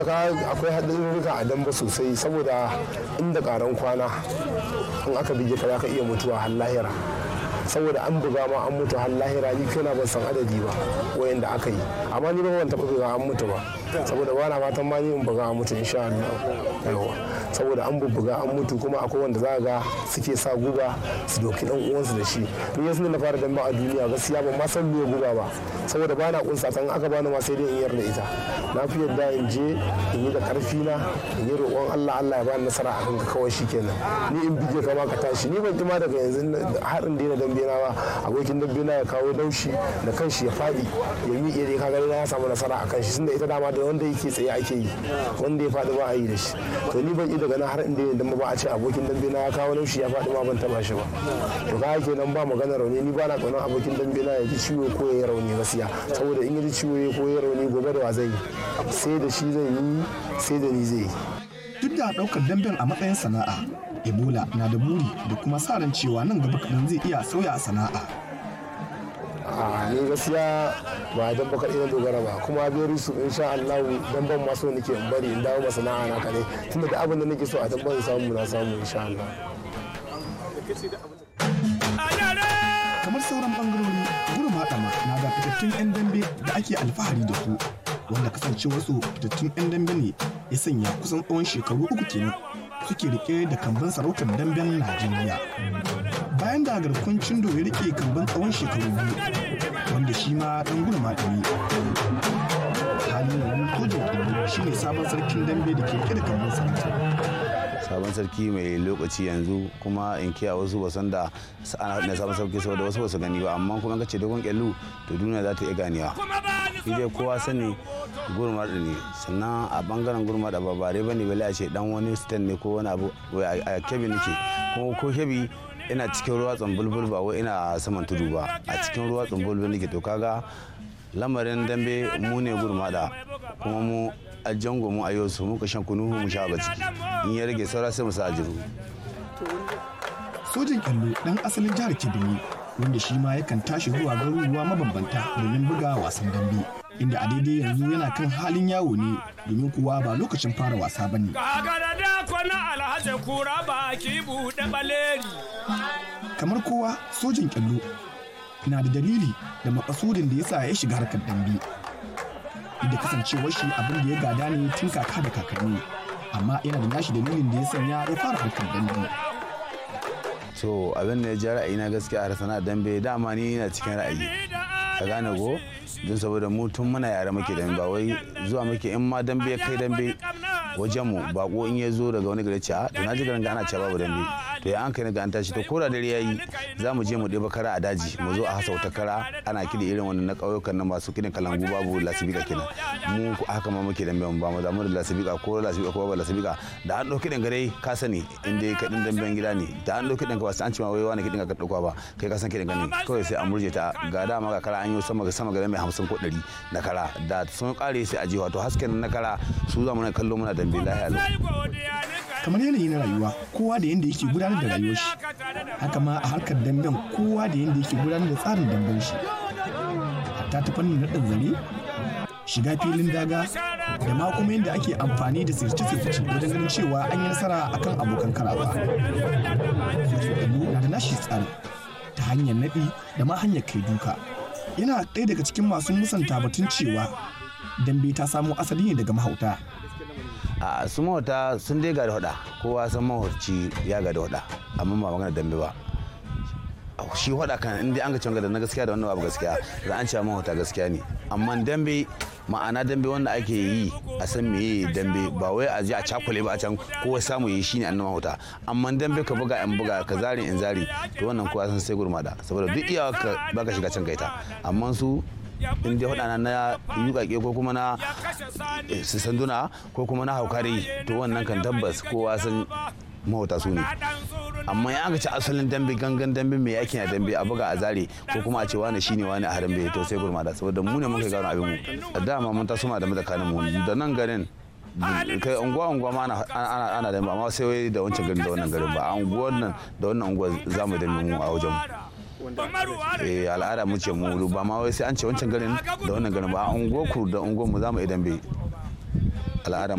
akwai haɗarurruka a damba sosai saboda inda ƙaran kwana in aka bige ka za ka iya mutuwa har lahira saboda an buga ma an mutu har lahira ni kaina ban san adadi ba wayanda aka yi amma ni ba ban taɓa buga an mutu ba saboda ba na fatan ma ni in buga an mutu insha Allah yawa saboda an bubbuga an mutu kuma akwai wanda za ga suke sa guba su doki dan uwansu da shi ni yasu na fara damba a duniya gaskiya ban ma san me guba ba saboda ba na kunsa san aka bani ma sai dai in yarda ita na fi yadda in je in yi da karfi na in yi roƙon Allah Allah ya bani nasara a kanka kawai shikenan ni in bige ka ma ka tashi ni ban ma daga yanzu har in daina dambe na ba abokin dambe na ya kawo daushi da kanshi ya faɗi ya miƙe dai kaga na ya samu nasara a kan shi tunda ita dama da wanda yake tsaye ake yi wanda ya faɗi ba a yi da shi to ni ban yi daga nan har in daina dambe ba a ce abokin dambe na ya kawo daushi ya faɗi ma ban taba shi ba to kaga kenan ba magana rauni ni ba na ƙaunar abokin dambe na ya ji ciwo ko ya yi rauni gaskiya saboda in ya ji ciwo ko ya yi rauni gobe da wa zai yi sai da shi zai yi sai da ni zai yi duk da ɗaukar damben a matsayin sana'a ebola na da buri da kuma sa ran cewa nan gaba kaɗan zai iya sauya sana'a a ni gaskiya ba dan baka na dogara ba kuma beri su insha Allah dan ban maso nake in bari in dawo masana'a na kane tunda da abin da nake so a dan ban samu na samu insha Allah kamar sauran bangarori gurin haɗama na da fitattun 'yan dambe da ake alfahari da su wanda kasancewarsu fitattun 'yan dambe ne ya sanya kusan tsawon shekaru uku kenan suke rike da kamban sarautar damben najeriya bayan da garkon cindo ya rike kamban tsawon shekaru biyu wanda shi ma dan gurin haɗami halin yanzu kojin kindi shine sabon sarkin dambe da ke rike da kamban sarautar sabon sarki mai lokaci yanzu kuma in kiya wasu ba san da ana na sabon sarki saboda wasu ba su gani ba amma kuma kace dogon kyallu to duniya za ta iya ganewa shi dai kowa sani gurmar ne sannan a bangaren gurmar da ba bare bane bale a ce dan wani stand ne ko wani abu a kebi nake kuma ko kebi ina cikin ruwa tsumbulbul ba wai ina saman tudu ba a cikin ruwa tsumbulbul nake to kaga lamarin dambe mu ne gurmada kuma mu a jango mu a yau su muka shan kunu mu sha ba ciki in ya rage saura sai mu sa jiru sojin kyallo dan asalin jihar kebbi wanda shi ma yakan tashi zuwa garuruwa mabambanta domin buga wasan dambe inda a daidai yanzu yana kan halin yawo ne domin kuwa ba lokacin fara wasa bane kamar kowa sojin kyallo na da dalili da makasudin da yasa ya shiga harkar dambe da kasancewar shi abin da ya gada ne tun kaka da kakanni amma yana da nashi dalilin da ya sanya ya fara harkar dambe so abin da ya ja ra'ayi na gaskiya har sana dambe dama ni na cikin ra'ayi ka gane go don saboda mu tun muna yare muke dambe ba wai zuwa muke in ma dambe ya kai dambe wajen mu bako in ya zo daga wani gari ce a to na ji garin ana cewa babu dambe to ya an kai ga an tashi to ko da dare yayi za mu je mu ɗeba kara a daji mu zo a hasa wata kara ana kiɗi irin wannan na ƙauyukan nan masu kiɗin kalangu babu lasibika kenan mu haka ma muke dambe ba mu da mu da lasibika ko lasibika ko babu lasibika da an ɗauki ɗin gare ka sani in dai kaɗin damben gida ne da an ɗauki ɗin ka ba sai an ce ma wai wani kiɗin ka ɗauka ba kai ka san kiɗin gani kawai sai an murje ta ga dama ga kara an yi sama ga sama ga mai hamsin ko ɗari na kara da sun ƙare sai a je wato hasken na kara su za mu na kallo muna dambe lahiya kamar yanayi na rayuwa kowa da yanda yake gudanar da rayuwar shi haka ma a harkar damben kowa da yanda yake gudanar da tsarin damben shi hatta ta fannin naɗin zare shiga filin daga da ma kuma yadda ake amfani da sirce-sirce wajen ganin cewa an yi nasara akan abokan karawa na da nashi tsari ta hanyar naɗi da ma hanyar kai duka yana ɗaya daga cikin masu musanta batun cewa dambe ta samo asali ne daga mahauta a su mahauta sun dai ga da hada kowa san mahauci ya ga da hada amma ba magana dambe ba shi hada kan inda an ga cewa na gaskiya da wannan babu gaskiya za an cewa mahauta gaskiya ne amma dambe ma'ana dambe wanda ake yi a san meye dambe ba wai a je a cakule ba a can kowa samu yi shine annan mahauta amma dambe ka buga in buga ka zari in zari to wannan kowa san sai gurmada saboda duk iyawa ka baka shiga can kaita amma su in dai hudana na yukake ko kuma na sanduna ko kuma na haukari to wannan kan tabbas kowa san mahauta su ne amma ya aka ci asalin dambe gangan dambe mai yaki na dambe a buga a zare ko kuma a ce wani shine wani a harambe to sai gurmada saboda mu ne muka gano abin mu a dama mun taso ma da tsakanin mu da nan garin kai unguwa unguwa ma ana ana da amma sai wai da wancan garin da wannan garin ba a unguwar nan da wannan unguwa za mu dambe mu a wajen mu eh al'ada mu ce mu ba ma wai sai an ce wancan garin da wannan garin ba a unguwar ku da unguwar mu za mu idan bai al'adar